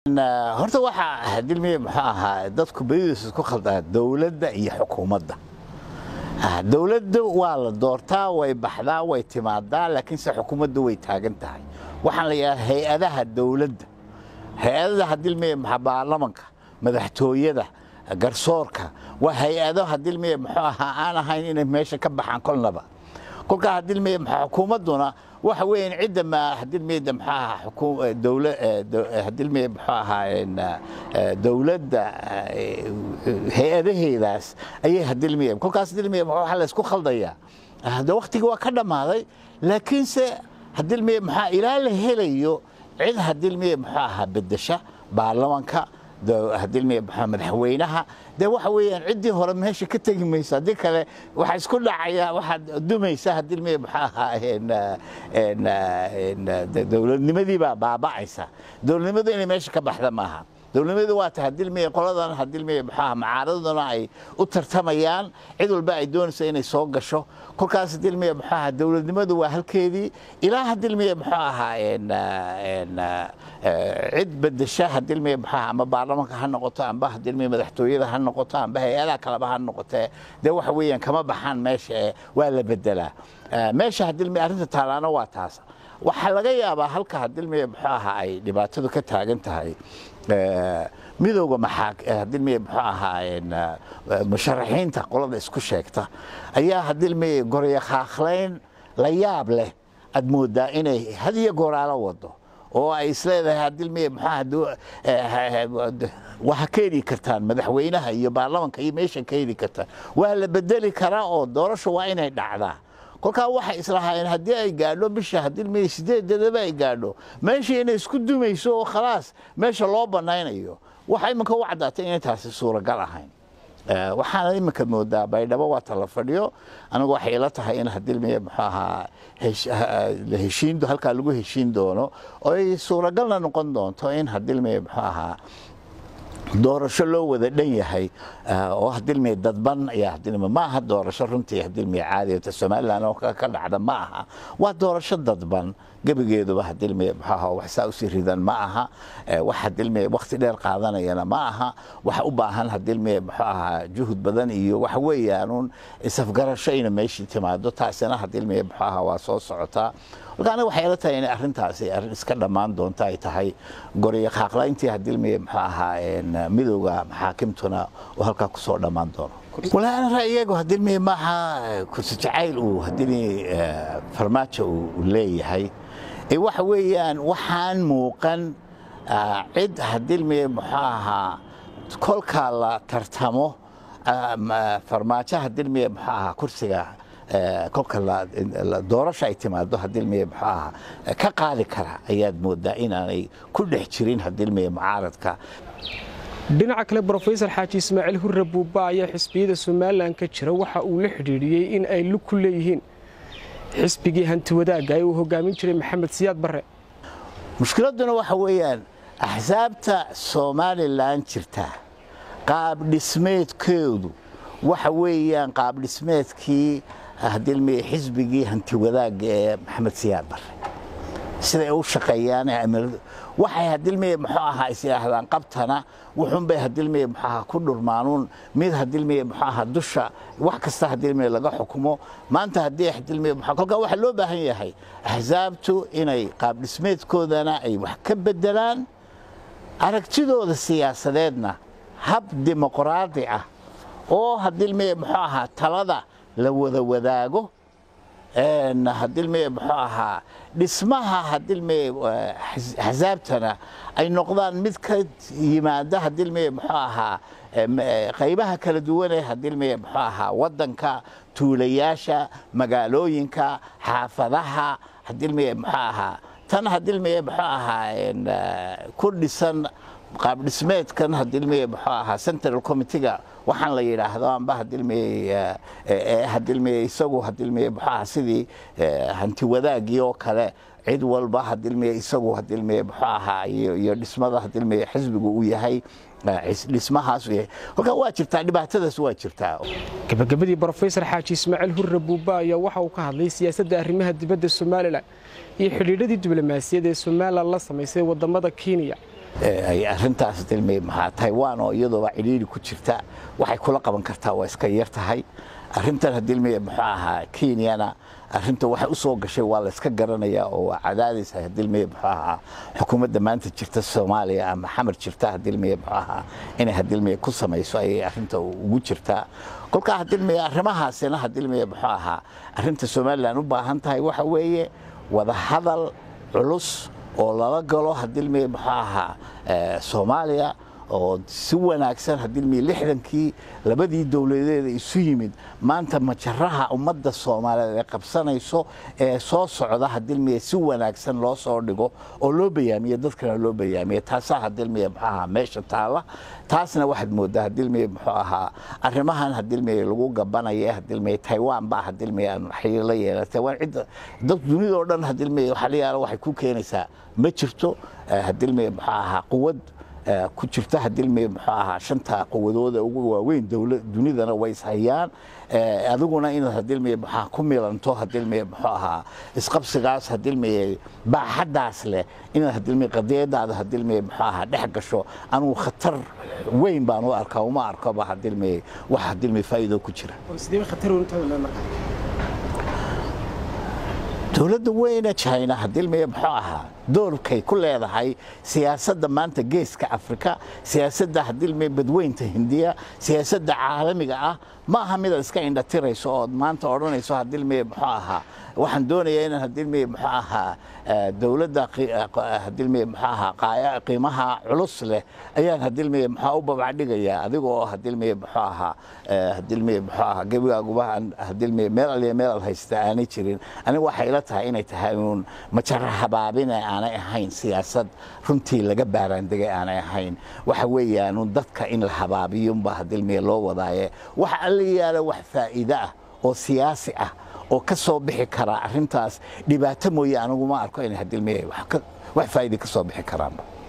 horta waxaa hadilmiye muxuu ahaa dadku badidiisa isku khaldaa dowladda iyo xukuumadda dowladda waa la doortaa way baxdaa way timaadaa laakiinse xukuumadda way taagan tahay waxaan la yidhaha hay-adaha dowladda hay-adada hadilmiye baarlamanka madaxtooyada garsoorka waa hay-ado hadilmiye muxuu ahaa aan ahayn inay meesha ka baxaan kolnaba kolkaa hadilmiye xukuumadduna waxa weeyaan cidda ma hadilmiyada muxuu ahaa xukuum dowla hadilmiye muxuu ahaa dowladda hay-adaheedaas ayay hadilmiye kolkaas hadilmiye waxa la isku khaldayaa de waqtigii waa ka dhammaaday laakiinse hadilmiye muxuu ilaa la helayo cid hadilmiye muxuu ahaa bedesha baarlamanka hadilmiye madaxweynaha dee waxa weeyaan ciddii hore meesha ka tegi mayso haddii kale waxaa isku dhacaya waxaad dumaysa hadilmiye muxuu ahaa dowladnimadii baa baaba'aysa dowladnimadu inay meesha ka baxda maaha dowladnimadu waa ta hadilmiye qoladan hadilmiye muxuu ahaa macaaraduna ay u tartamayaan cid walba ay doonayso inay soo gasho kolkaas hadilmiye muxuu ahaa dowladnimadu waa halkeedii ilaa hadilmiye muxuu ahaa cid bedesha hadilmiye muxuu ahaa ama baarlamanka ha noqoto amba hadilmiye madaxtooyada ha noqoto amba hay-adaha kaleba ha noqotee dee waxa weeyaan kama baxaan meesha ee waa la bedelaa meesha hadilmiye arrinta taalaana waa taas waxaa laga yaabaa halka hadilmiye muxuu ahaa ay dhibaatadu ka taagan tahay midowga hadilmiye muxuu ahaa musharaxiinta qolada isku sheegta ayaa hadilmiye goryakhaakhlayn la yaab leh aad moodaa inay had iyo gooraalo wado oo ay isleedahay hadilmiye waa keeni kartaan madaxweynaha iyo baarlamanka iyo meesha keeni kartaan waa la bedeli karaa oo doorasho waa inay dhacdaa kolkaa waxay islahaayeen haddii ay gaadho bisha hadilmiye sideedadaba ay gaadho meeshii inay isku dumayso oo khalaas meesha loo banaynayo waxa iminka u caddaatay inay taasi suuragal ahayn waxaana iminka moodaa baydhabo waa tala fadhiyo anigu waxay ila tahay in hadilmiye muxuu ahaa heshiin halkaa lagu heshiin doono oo ay suuragalna noqon doonto in hadilmiye muxuu ahaa doorasho loo wada dhan yahay oo hadilmiye dadban ayaa hadilmiye ma aha doorasho runtii hadilmiye caadi somaliland oo ka dhacda ma aha waa doorasho dadban gebigeeduba hadilmiye muxuu ahaa wax saa usii ridan ma aha wax hadilmiye waqti dheer qaadanayana ma aha wax u baahan hadilmiye muxuu ahaa juhud badan iyo waxa weeyaanuun isafgarasho ina meeshii timaado taasina hadilmiye muxuu ahaa waa soo socotaa marka aniga waxay ila tahay inay arrintaasi arrin iska dhammaan doonto ay tahay goriyo qaaqlayntii hadilmiye muxuu ahaa midowga maxaakimtuna oo halkaa kusoo dhammaan doono walaa ana ra'yigeegu hadilmiye maaha kursi jacayl uu hadilmiye farmaajo uu leeyahay waxa weeyaan waxaan muuqan cid hadilmiye muxuu ahaa kolkaa la tartamo farmaajo hadilmiye muxuu ahaa kursiga kolka doorasho ay timaado hadilmiye muxuu ahaa ka qaadi kara ayaad moodaa inaanay ku dhex jirin hadilmiye mucaaradka dhinaca kale brofesor xaaji ismaaciil hurre buuba ayaa xisbiyada somalilan ka jira waxa uu la xidhiidhiyey in ay lug ku leeyihiin xisbigii hanti wadaagga ee uu hogaamin jiray maxamed siyaad barre mushkiladduna waxa weeyaan axsaabta somalilan jirta qaab dhismeedkeedu waxa weeyaan qaab dhismeedkii hadilmiye xisbigii hanti wadaagga ee maxamed siyaad barre siday u shaqeeyaan waxay hadilmiye muxuu ahaa is yidhaahdaan qabtana wuxuunbay hadilmiye muxuu ahaa ku dhurmaanuun mid hadilmiye muxuu ahaa dusha wax kasta hadilmiye laga xukumo maanta haddii hadilmiye kolkaa waxaa loo baahan yahay axsaabtu inay qaab dhismeedkoodana ay wax ka bedelaan aragtidooda siyaasadeedna hab dimuqraadi ah oo hadilmiye muxuu ahaa talada la wada wadaago hadilmiye muxuu ahaa dhismaha hadilmiye axsaabtana ay noqdaan mid ka yimaada hadilmiye muxuu ahaa qaybaha kala duwanee hadilmiye muxuu ahaa wadanka tuulayaasha magaalooyinka xaafadaha hadilmiye muxuu ahaa tan hadilmiye muxuu ahaa ku dhisan qaab dhismeedkan hadilmiye muxuu ahaa central committeega waxaan la yidhaahdo amba hadilmiye hadilmiye isagu hadilmiye muxuu ahaa sidii hanti wadaagii oo kale cid walba hadilmiye isagu hadilmiye muxuu ahaa iyo dhismada hadilmiye xisbigu uu yahay dhismahaas yahay kolkaa waa jirtaa dhibaatadaas waa jirtaa gabagabadii brofesor xaaji ismaaciil hurre buuba ayaa waxa uu ka hadlay siyaasadda arrimaha dibadda somalilan iyo xidhiidhadii diblomaasiyad ee somalilan la samaysay wadamada kenya ay arintaas dilmay maxaa taiwan oo iyadooba cidhiiri ku jirta waxay kula qaban kartaa waa iska yar tahay arintan hadilmay muxuu ahaa kenyana arinta waxay u soo gashay waa layska garanayaa oo waa cadaadis hadilmay muxuu ahaa xukuumadda maanta jirta soomaaliya ama xamar jirta hadilmay muxuu ahaa inay hadilmay ku samayso ayay arinta ugu jirtaa kolkaa hadilmay arrimahaasina hadilmay muxuu ahaa arinta somalilan u baahan tahay waxa weeye wadahadal culus oo lala galo hadilmay muxuu ahaa soomaaliya oo si wanaagsan hadilmay lixdankii labadii dowladeeda isu yimid maanta majaraha ummadda soomaaliyeed ee qabsanayso ee soo socda hadilmay si wanaagsan loo soo dhigo oo loo bayaamiyo dadkana loo bayaamiyo taasaa hadilmay muxuu ahaa meesha taala taasna waxaad moodaa hadilmay muxuu ahaa arrimahan hadilmay lagu gabanaya hadilmay taiwan baa hadilmay aan xiriir la yeela taiwan cidda dad dunida oo dhan hadilmay waxa la yaala waxay ku keenaysaa ma jirto hadilmay muxuu ahaa quwad ku jirta hadilmay muxuu ahaa shanta quwadooda ugu waaweyn dunidana way ishayaan adiguna inaad hadilmay muxaa ku milanto hadilmay muxuu ahaa isqabsigaas hadilmay baaxaddaas leh inaad hadilmay qadiyadaada hadilmay muxuu ahaa dhex gasho anugu khatar weyn baan u arkaa uma arkoba hadilmay wax hadilmay faa'iido ku jira dowladda weyne china hadilmay muxuu ahaa doorkay ku leedahay siyaasadda maanta geeska afrika siyaasadda hadilmay badweynta hindiya siyaasadda caalamiga ah ma aha midaad iska indhatirayso ood maanta odhanayso hadilmay muxuu ahaa waxaan doonayaa inaan hadilmay muxuu ahaa dowladda hadilmay muxuu ahaa qiimaha culus leh ayaan hadilmay muxuu u babacdhigayaa adigoo hadilmay muxuu ahaa hadilmay muxuu ahaa gebigaaguba hadilmay meel aliya meel al haysta aanay jirin aniga waxay ila tahay inay tahay uun majara habaabine aanay ahayn siyaasad runtii laga baaraandegay aanay ahayn waxa weeyaan dadka in la habaabiyunba hadilmay loo wadaaye waxa alla yaala wax faa'iide ah oo siyaasi ah oo ka soo bixi karaa arrintaas dhibaato mooye aniguma arko inay hadilmay wax faa'iide ka soo bixi karaanba